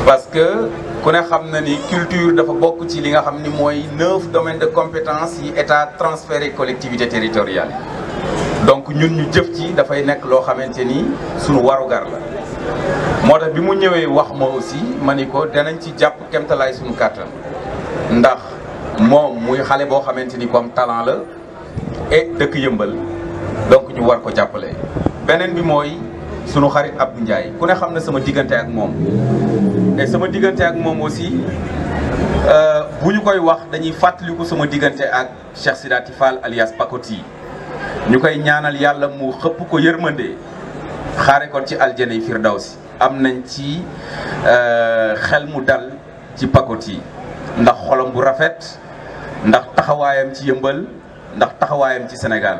parce que ku ne xam na ni culture dafa bokk ci li nga xam ni mooy neuf domaines de compétence yi état transféré collectivité territoriale yi donc ñun ñu jëf ci dafay nekk loo xamante ni suñu warugar la moo tax bi mu ñëwee wax ma aussi ma ni ko danañ ci jàpp kemtalaay suñu kàttan ndax moom muy xale boo xamante ni comme talent la et dëkk yëmbal donc ñu war ko jàppale beneen bi mooy sunu xarit Abdou Ndiaye ku ne xam na sama diggante ak moom et sama diggante ak moom aussi bu ñu koy wax dañuy fàttaliku sama diggante ak Cheikh Sidati Fall alias Pakoti ñu koy ñaanal yàlla mu xëpp ko yërmande xaare ko ci aljana yi firdawsi am nañ ci xel mu dal ci Pakoti ndax xolam bu rafet ndax taxawaayam ci yëmbal ndax taxawaayam ci Sénégal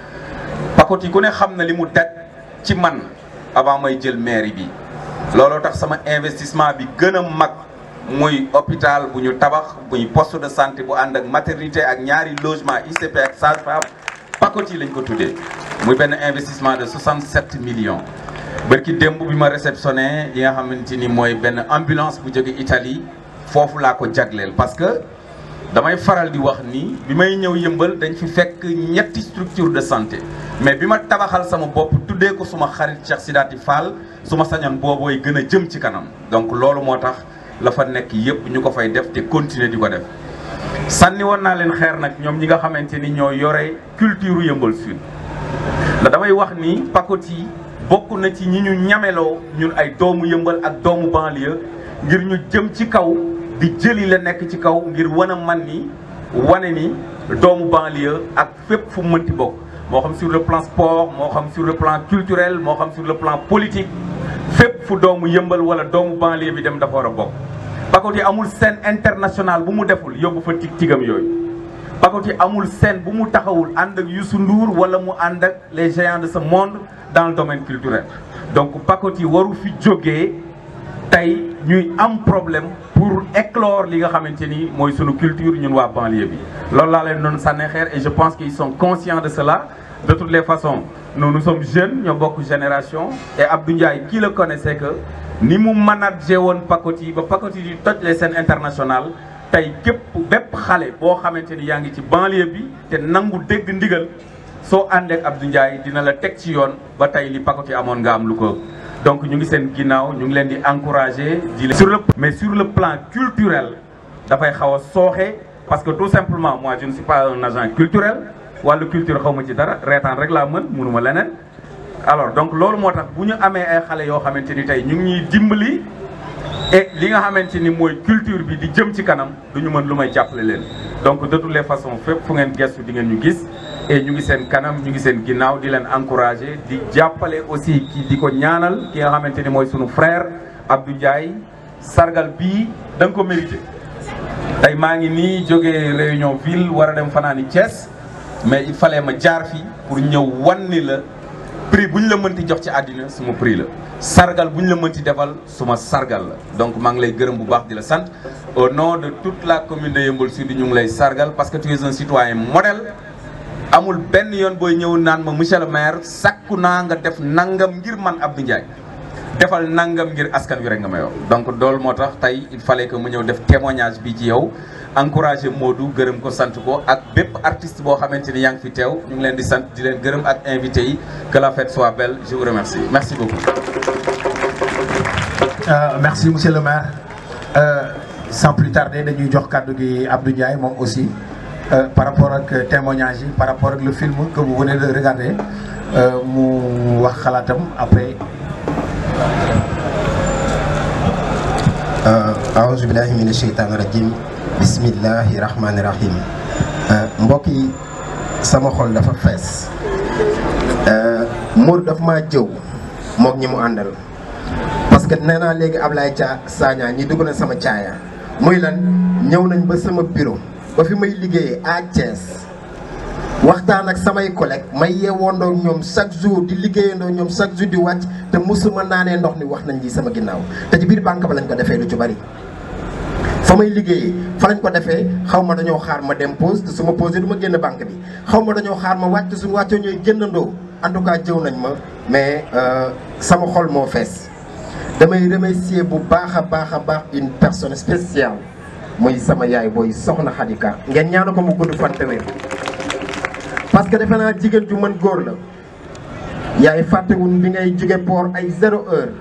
Pakoti ku ne xam na li mu daj ci man avant may jël mairie bi looloo tax sama investissement bi gën a mag muy hôpital bu ñu tabax muy poste de santé bu ànd ak maternité ak ñaari logement ICP ak sage-femme Pakoti lañ ko tuddee muy benn investissement de 67 millions bërki démb bi ma réceptionné yi nga xamante ni mooy benn ambulance bu jóge Italie foofu laa ko jagleel parce que damay faral di wax ni bi may ñëw yëmbal dañ fi fekk ñetti structure de santé mais bi ma tabaxal sama bopp tuddee ko suma xarit Cheikh Sidati Fall suma sañoon boobooy gën a jëm ci kanam donc loolu moo tax la fa nekk yëpp ñu ko fay def te continuer di ko def sànni woon naa leen xeer nag ñoom ñi nga xamante ni ñoo yore culture yëmbal sud ndax damay wax ni Pakoti bokk na ci ñi ñu ñameloo ñun ay doomu yëmbal ak doomu banlieue ngir ñu jëm ci kaw di jëli la nekk ci kaw ngir wan a man ni wane ni doomu banlieue ak fépp fu mënti bokk moo xam sur le plan sport moo xam sur le plan culturel moo xam sur le plan politique fépp fu doomu yëmbal wala doomu banlieue bi dem dafa war a bokk Pakoti amul scène internationale bu mu deful yóbbu fa tig tigam yooyu Pakoti amul scène bu mu taxawul ànd ak Youssou Ndour wala mu ànd ak les géants de ce monde dans le domaine culturel donc Pakoti waru fi jógee tey ñuy am problème pour éclore li nga xamante ni mooy sunu culture ñun waa banlieue bi loolu laa leen doon sànni xeer et je pense qu'ils sont conscients de cela de toutes les façons nous nous sommes jeunes ñoo bokk génération et Abdou Ndiaye qui le connaissait que ni mu managé woon Pakoti ba Pakoti di toj les scènes internationales tey képp bépp xale boo xamante ni yaa ngi ci banlieue bi te nangu dégg ndigal soo àndee ak Abdou Ndiaye dina la teg ci yoon ba tey li Pakoti amoon nga am lu ko donc ñu ngi seen ginnaaw ñu ngi leen di encourager di sur le mais sur le plan culturel dafay xaw a sooxe parce que tout simplement moi je ne suis pas un agent culturel wàllu culture xaw ma ci dara reetaan rek laa mën mënuma leneen alors donc loolu moo tax bu ñu amee ay xale yoo xamante ni tey ñu ngi ñuy dimbali et li nga xamante ni mooy culture bi di jëm ci kanam du ñu mën lu may jàppale leen donc de toutes les façons fépp fu ngeen gestu di ngeen ñu gis et ñu ngi seen kanam ñu ngi seen ginnaaw di leen encourager di jàppale aussi ki di ko ñaanal ki nga xamante ni mooy sunu frère Abdou Ndiaye sargal bii da nga ko mérité tey maa ngi nii jógee réunion ville war a dem fanaani Thiès mais il fallait ma jaar fi pour ñëw wan ni la prix bu ñu la mënti jox ci àddina suma prix la sargal bu ñu la mënti defal suma sargal la donc maa ngi lay gërëm bu baax di la sant au nom de toute la commune de Yeumbeul Sud ñu ngi lay sargal parce que tu es un citoyen modèle amul benn yoon booy ñëw naan ma monsieur le maire sakku naa nga def nangam ngir man Abdou Ndiaye defal nangam ngir askan wi rek nga may wax donc loolu moo tax tey il fallait que mu ñëw def témoignage bi ci yow encouragé Modou gërëm ko sant ko ak bépp artiste boo xamante ni yaa ngi fi teew ñu ngi leen di sant di leen gërëm ak invité yi que la fête soit belle je vous remercie merci beaucoup. Euh, merci monsieur le maire euh, sans plus tarder dañuy jox kàddu gi Abdou Ndiaye moom aussi euh, par rapport ak témoignage yi par rapport ak le film que vous venez de regarder mu wax xalaatam après. aouzu billahi mina sheytaani rajim bismillahi rahmaani rahim mbokk yi sama xol dafa fees Modou dafa maa jëw mook ñi mu àndal parce que nee naa léegi Ablaye Dia Sagna ñi dugg na sama caaya muy lan ñëw nañ ba sama bureau ba fi may liggéeyee à Thiès waxtaan ak samay collègues may yeewoondoo ñoom chaque jour di liggéeyandoo ñoom chaque jour di wàcc te mosuma naanee ndox ni wax nañ lii sama ginnaaw te ci biir banque ba lañ ko defee lu ci bari. fa may liggéeyee fa lañ ko defee xaw ma dañoo xaar ma dem pause te su ma posé du ma génn banque bi xaw ma dañoo xaar ma wàcc suñu wàccoo ñooy génnandoo en tout cas jëw nañ ma mais sama xol moo fees. damay remercier bu baax a baax a baax une personne spéciale muy sama yaay booy soxna Xadika ngeen ñaanu ko mu gudd fan te wér parce que defe naa jigéen ju mën góor la yaay fàttewun bi ngay jóge port ay zéro heure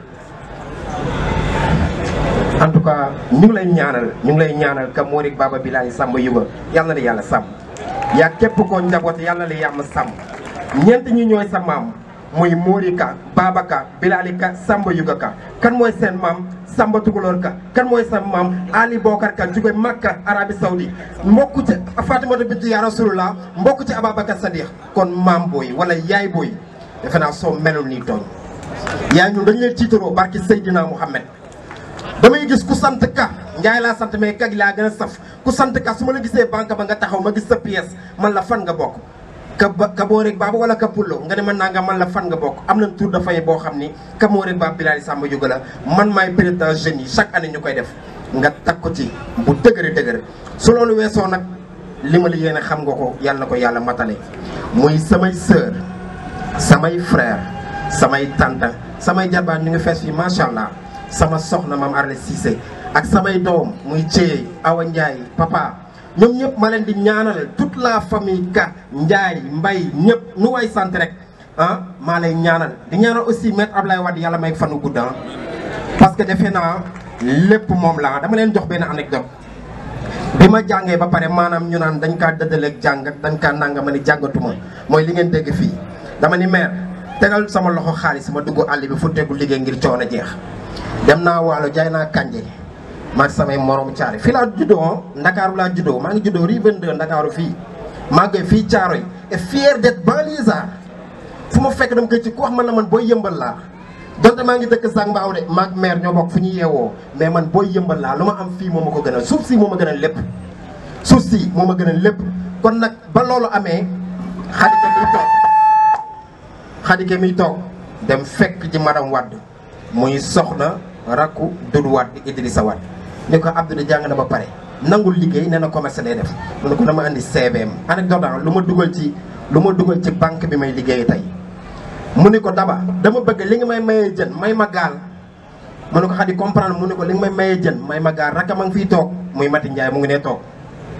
en tout cas ñu ngi lay ñaanal ñu ngi lay ñaanal ka Morik Baba Bilali Samba Yuga yàlla na la yàlla sàmm yaa képp koo njaboot yàlla na la yàlla sàmm ñeent ñi ñooy sa maam muy Morika Baba Ka Bilali Ka Samba Yuga Ka kan mooy seen maam Samba Tukulóor Ka kan mooy sa maam Ali Bokar Ka jóge Makka Arabie Saoudi mbokku ci Fatimata bintu ya Rasulullah mbokku ci Ababacar Sadiq kon maam booy wala yaay booy defe naa soo melul nii tooñ yaay ñun dañu leen tiitaroo barki Seydina Mouhamed damay gis ku sant ka Njaay laa sant mais kag laa gën a saf ku sant ka su ma la gisee banque ba nga taxaw ma gis sa pièce man la fan nga bokk ka ba ka boo rek baaba wala ka pullo nga ne man naa nga man la fan nga bokk am na tour de famille boo xam ni ka moo rek baaba Bilali Samba Yuga la man maay président jeunes yi chaque année ñu koy def nga tag ko ci bu dëgëre dëgër su loolu weesoo nag li ma la yéene xam nga ko yàlla na ko yàlla matale muy samay sœur samay frère samay tante samay jarbaat ñu ngi fees fii macha allah sama soxna maam Arlé Cissé ak samay doom muy Thié Awa Ndiaye papa ñoom ñëpp ma leen di ñaanal toute la famille Ka Ndiaye Mbay ñëpp nu way sant rek ah maa lay ñaanal di ñaanal aussi maître Ablaye Wade yàlla may fanu gudd parce que defe naa lépp moom la dama leen jox benn anecdote bi ma jàngee ba pare maanaam ñu naan dañ kaa dëddaleeg jàng dañ kaa nanga ma ni jàngatuma mooy li ngeen dégg fii dama ni maire tegal sama loxo xaalis ma dugg àll bi fu tegu liggéey ngir coono jeex dem naa waalo jaay naa kànje maag samay morom caari fii laa juddoo ndakaaru laa juddoo maa ngi juddoo rue 22 ndakaaru fii màggee fii Caaroy et fier d'être banlieusard fu ma fekk dama koy ci ku wax man la man booy yëmbal laa donte maa ngi dëkk Sàng Mbaaw de maag maire ñoo bokk fu ñu yeewoo mais man booy yëmbal laa lu ma am fii moo ma ko gënal suuf si moo ma gënal lépp suuf si moo ma gënal lépp kon nag ba loolu amee xadike miy toog xadike miy toog dem fekk ci madame Wade muy soxna rakku Doudou Wade Idrissa Wade ni ko Abdou jàng na ba pare nangul liggéey nee na commerce lay def mu ne ko dama andi CVM anecdote lu ma dugal ci lu ma dugal ci banque bi may liggéey tey mu ni ko daba dama bëgg li nga may mayee jën may ma gaal mu ne ko xadi comprendre mu ne ko li nga may mayee jën may ma gaal rakam a ngi fiy toog muy Mati Ndiaye mu ngi nee toog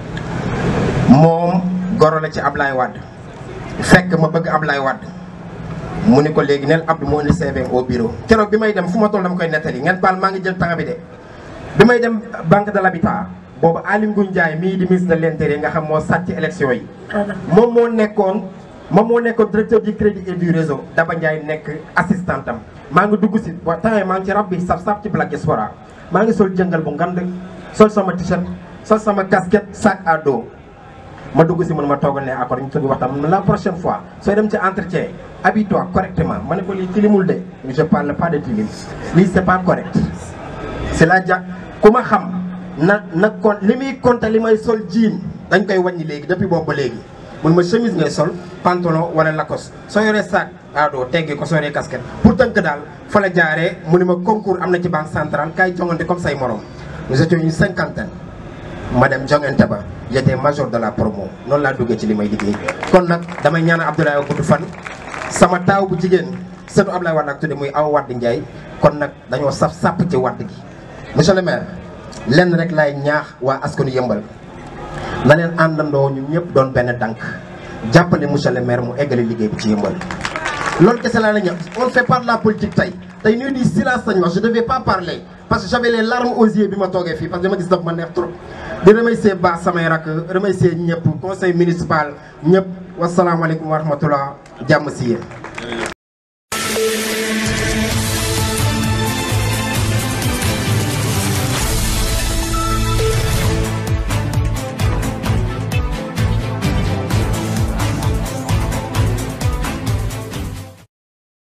moom goro la ci Ablaye Wade fekk ma bëgg Ablaye Wade mu ni ko léegi neen Abdou moo indi CVM au bureau keroog bi may dem fu ma toll dama koy nettali ngeen baal maa ngi jël temps bi de bi may dem banque de l'habitat boobu Aly Ngouille Ndiaye mii di ministre de l'intérieur nga xam moo sàcc élection yi moom moo nekkoon moom moo nekkoon directeur du crédit et du réseau Daba Ndiaye nekk assistant am maa ngi dugg si wa temps maa ngi ci rab bi saf saf ci Black Diaspora maa ngi sol jëngal bu ngand sol sama t-shirt sol sama casquette sac à dos ma dugg si man ma toogal ne accord ñu tëgg waxtaan mun la prochaine fois sooy dem ci entretien habille-toi correctement ma ne ko lii tilimul de je parle pas de tilim lii c'est pas correct c'est la jàk ku ma xam na na kon li muy compter li may sol jean dañ koy wàññi léegi depuis boobu ba léegi mun ma chemise ngay sol pantalon wala lacoste soo yoree sac ado teggi ko soo yoree casquette pour tënk daal fa la jaaree mu ni ma concours am na ci banque centrale kay jongante comme say morom nous étions une cinquantaine ma dem jongante ba j'étais major de la promo noonu laa duggee ci li may liggéey kon nag damay ñaanal Abdoulaye gudd fan sama taaw bu jigéen sëtu Abdoulaye Wade ak tudde muy Awa Wade Ndiaye kon nag dañoo saf sàpp ci Wade gi monsieur le maire lenn rek laay ñaax waa askanu yëmbal na leen àndandoo ñu ñëpp doon benn dànk jàppale monsieur le maire mu eggale liggéey bi ci yëmbal loolu kese laa la ñëw on fait pas de la politique tey tey ñuy di silence sañ wax je devais pas parler parce que j'avais les larmes aux yeux bi ma toogee fii parce que dama gis daf ma neex trop di remercier baax samay rakk remercier ñëpp conseil municipal ñëpp wasalaamaaleykum wa rahmatullah jàmm si yéen